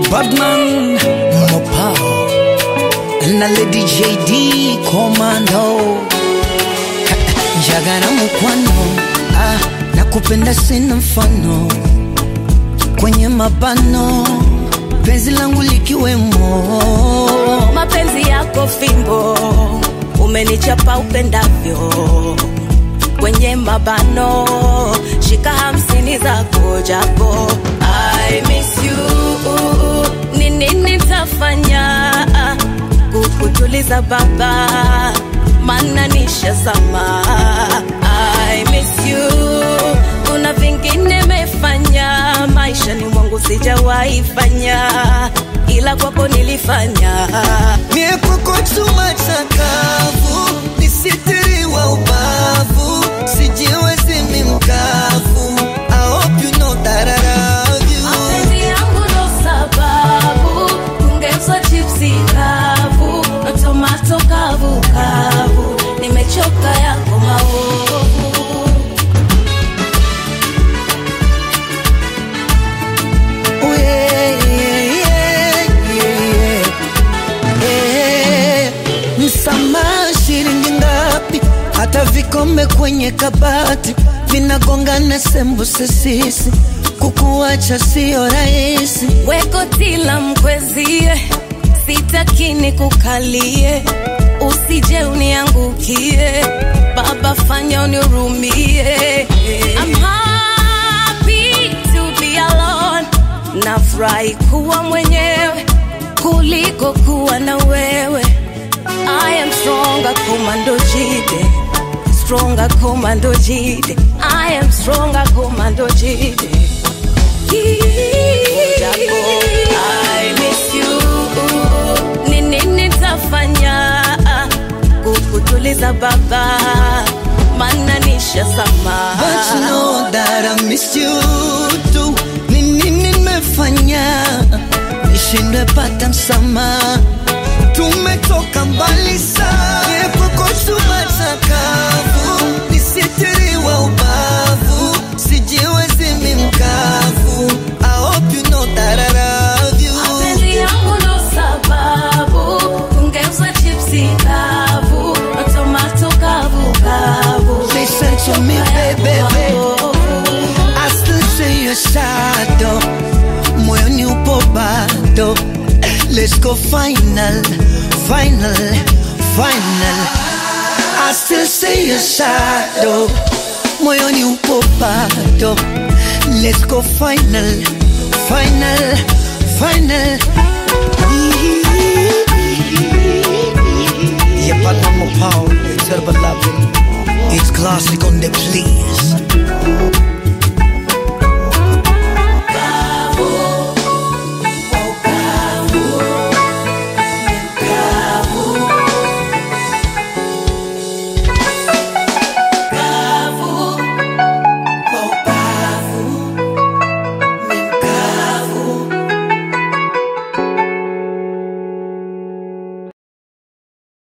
Badman Mopao na Lady JD Commando Jagara mukwano ah, nakupenda sina mfano kwenye mabano penzi langu likiwemo mapenzi yako fimbo umenichapa upendavyo kwenye mabano shika hamsini zako japo I miss you ni nini tafanya kukutuliza baba mana nishazama I miss you kuna vingine mefanya maishani mwangu sijawahi fanya ila kwako nilifanya Mie kwako chuma chakavu, nisitiriwa ubavu, sijiwezi mi mkavu. I hope you know that I love you. mapenzi yangu ndo sababu ungeuza chipsi kavu na tomato kavu kavu nimechoka yako maovu Oh, yeah, yeah, yeah, yeah. Msamaha shilingi ngapi? Hata vikombe kwenye kabati vinagongana sembuse sisi, kukuacha sio rahisi. wekotila mkwezie sitakini kukalie usije uniangukie baba fanya unirumie I'm happy to be alone nafurahi kuwa mwenyewe kuliko kuwa na wewe I am stronger commando jide stronger commando jide I am stronger commando jide Japo, I miss you. Ni nini tafanya kukutuliza baba mana nishazama But you know that I miss you too. Ni nini nimefanya nishindwe pata msamaha? Tumetoka mbali sana, epoko chuma chakavu, nisitiriwa ubavu, sijiwezi mi mkavu. I hope you know that I love you. mapenzi yangu ndo sababu ungeuza chipsi kavu na tomato kavu kavu Listen to me, baby. I still see your shadow moyoni upo bado let's go final final final I still see your shadow moyoni upo bado let's go final final final Yeah, but I'm a power, it's herbal loving. It's classic on the please.